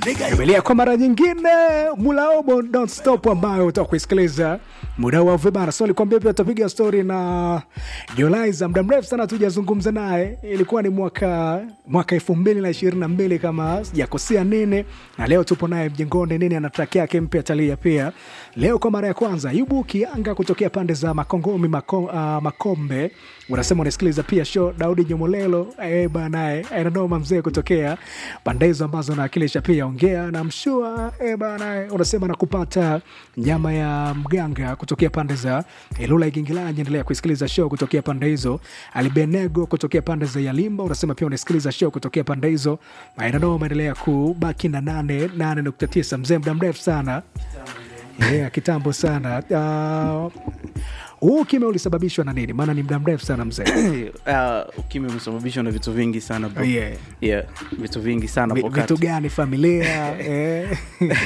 Tumelia kwa mara nyingine Mulaobo Don't Stop ambayo utaka kuisikiliza muda wa vibara. So nilikwambia pia tutapiga story na Jolaiza, muda mrefu sana tujazungumza naye, ilikuwa ni mwaka mwaka elfu mbili na ishirini na mbili kama sijakosea nini, na leo tupo naye mjengoni nini, ana track yake mpya talia pia leo kwa mara ya kwanza. Yubu Kianga kutokea pande za Makongomi Mako, uh, Makombe, unasema unasikiliza pia show. Daudi Nyomolelo eh banae ananoma mzee kutokea pande hizo ambazo nawakilisha pia ongea na mshua eh banae, unasema nakupata nyama ya mganga kutokea pande za Ilula Igingilanyi. Endelea kusikiliza show kutokea pande hizo. Alibenego kutokea pande za Yalimba, unasema pia unasikiliza show kutokea pande hizo. Ainanoma, endelea kubaki na nane nane nukta tisa mzee, muda mrefu sana yeah, kitambo sana uh, huu ukimya ulisababishwa na nini? Maana ni muda mrefu sana mzee. uh, ukimya umesababishwa na vitu vingi sana bro. Yeah. Yeah, vitu vingi sana Vi- wakati. Vitu gani? Familia eh.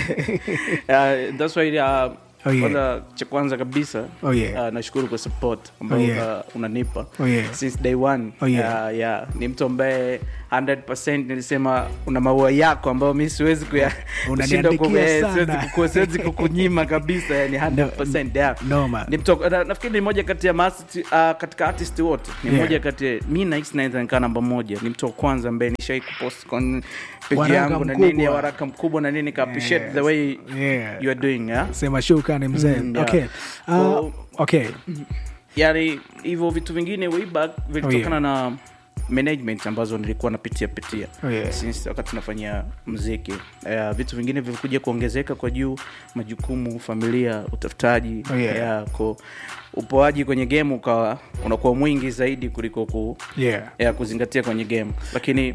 Uh, that's why uh, Oh, yeah. kwanza cha kwanza kabisa Oh, yeah. uh, nashukuru kwa support ambayo Oh, yeah. uh, unanipa Oh, yeah. since day one Oh, yeah. uh, yeah. ni mtu ambaye 100% nilisema una maua yako ambayo mi siwezi kuya Unaniandikia kushindwa ku- eh, sana. siwezi kuku- siwezi kukunyima kabisa yani 100% yeah. Noma. ni mtu na- nafikiri ni moja kati ya maartist, uh, katika artist wote ni Yeah. moja kati ya- mi nahisi naweza nikaa namba moja ni mtu wa kwanza ambaye nishai kupost con page Waraka yangu na nini ya mkubwa. waraka mkubwa na nini ka appreciate Yes. the way Yeah. you are doing yeah? Sema shukrani mzee. Mm, yeah. Okay. Uh, So- okay. yani hivyo vitu vingine way back vilitokana Oh, na management ambazo nilikuwa napitia pitia Oh, yeah. since wakati nafanya mziki uh, vitu vingine vilikuja kuongezeka kwa juu majukumu familia utafutaji Oh, yeah. yeah, ko upoaji kwenye game ukawa unakuwa mwingi zaidi kuliko ku, Yeah. ya kuzingatia kwenye game lakini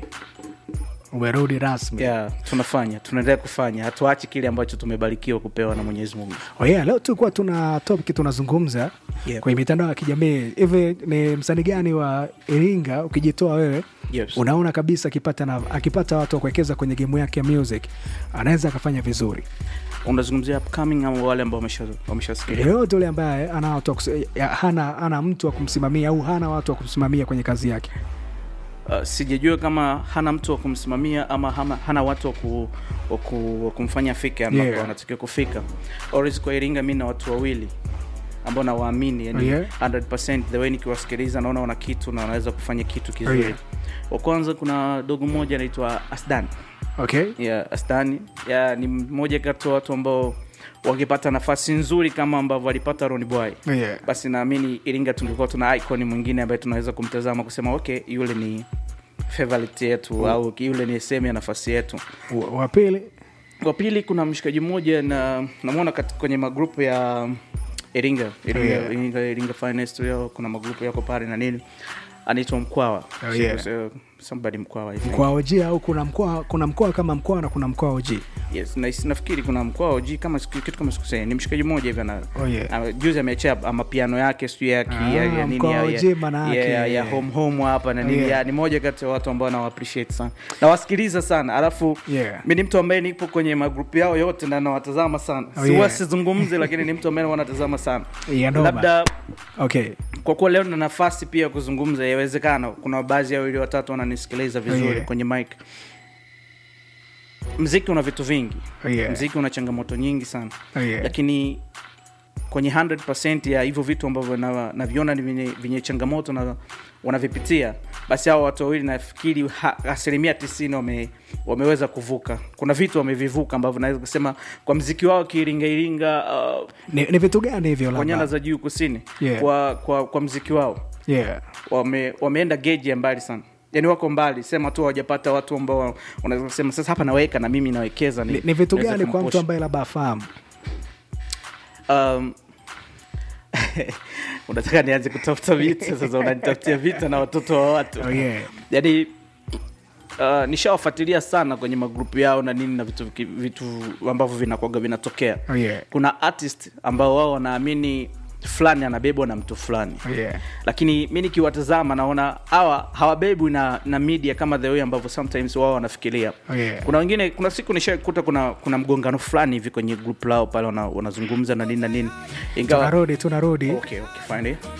Umerudi rasmi. yeah, tunafanya tunaendelea kufanya hatuachi kile ambacho tumebarikiwa kupewa na mwenyezi mungu Oh yeah, leo tulikuwa tuna topic tunazungumza Yeah. kwenye mitandao ya kijamii. Hivi ni msanii gani wa Iringa ukijitoa wewe yes. unaona kabisa akipata na, akipata watu wa kuwekeza kwenye gemu yake ya music anaweza akafanya vizuri. unazungumzia upcoming ama wale ambao wamesha- wameshasikilia Yoyote ule ambaye ana watu wa kus- ya- hana, hana mtu wa kumsimamia au hana watu wa kumsimamia kwenye kazi yake. uh, sijajua kama hana mtu wa kumsimamia ama hana, hana watu wa ku, wa ku, wa kumfanya afike ambapo Yeah. anatakiwa kufika Always kwa iringa mi na watu wawili ambao nawaamini yani Yeah. 100% the way nikiwasikiliza naona wana kitu na wanaweza kufanya kitu kizuri Yeah. wa kwanza kuna dogo mmoja anaitwa asdan Okay? yeah, asdani yeah, ni mmoja kati ya watu ambao wangepata nafasi nzuri kama ambavyo alipata Ronny Boy Yeah. basi naamini iringa tungekuwa tuna icon mwingine ambaye tunaweza kumtazama kusema okay yule ni favorite yetu au yule ni sehemu ya nafasi yetu Wa- Wa pili wa pili kuna mshikaji mmoja na namwona kati- kwenye magrupu ya iringa iringa, Yeah. iringa, iringa finest leo kuna magrupu yako pale na nini anaitwa mkwawa Oh, yeah. So, somebody mkwawa I think. mkoa OG au kuna mkoa kuna mkoa kama mkoa na kuna mkoa OG. yes na, nafikiri kuna mkwawa oji kama siku- kitu kama sikusei ni mshikaji mmoja hivi ana Oh, yeah. ama- juzi ameachia mapiano yake sijui ya, ki- Ah, ya, ya nini mkoa ya, OG ya, maana ya, yake. ya, ya home home hapa na nini Yeah. ya, ni moja kati ya watu ambao nawa appreciate sana nawasikiliza sana alafu Yeah. mi ni mtu ambaye nipo kwenye magrupu yao yote na nawatazama sana Oh, siwa yeah. sizungumzi lakini ni mtu ambaye wanatazama sana Yeah, noma. labda Okay. kwa kuwa leo na nafasi pia ya kuzungumza yawezekana kuna baadhi ya wawili watatu wananisikiliza vizuri yeah. kwenye mic mziki una vitu vingi Oh, yeah. mziki una changamoto nyingi sana Oh, yeah. lakini kwenye 100 ya hivyo vitu ambavyo na- naviona ni vyenye, vyenye changamoto na wanavipitia basi hao watu wawili nafikiri ha- asilimia tisini wame, wameweza kuvuka kuna vitu wamevivuka ambavyo naweza kusema kwa mziki wao kiiringairinga uh, Ni, ni vitu gani hivyo kwa nyanda labda? za juu kusini Yeah. kwa, kwa, kwa mziki wao Yeah. wame, wameenda geji ya mbali sana yani wako mbali sema tu hawajapata watu ambao wanaweza kusema sasa hapa naweka na mimi nawekeza Ni, ni vitu niweze gani kwa kumpush." mtu ambaye labda afahamu? um, unataka nianze kutafuta vita sasa unanitafutia vita na watoto wa watu Oh, yeah. yani uh, nishawafuatilia sana kwenye magrupu yao na nini na vitu, vitu ambavyo vinakwaga vinatokea Oh, yeah. kuna artist ambao wao wanaamini fulani anabebwa na mtu fulani Oh, yeah. lakini mi nikiwatazama naona hawa hawabebwi na, na media kama the way ambavyo sometimes wao wanafikiria Oh, yeah. kuna wengine kuna siku nishakuta kuna kuna mgongano fulani hivi kwenye group lao pale wana- wanazungumza na nini na nini ingawa Tunarudi tunarudi. okay, okay, fine.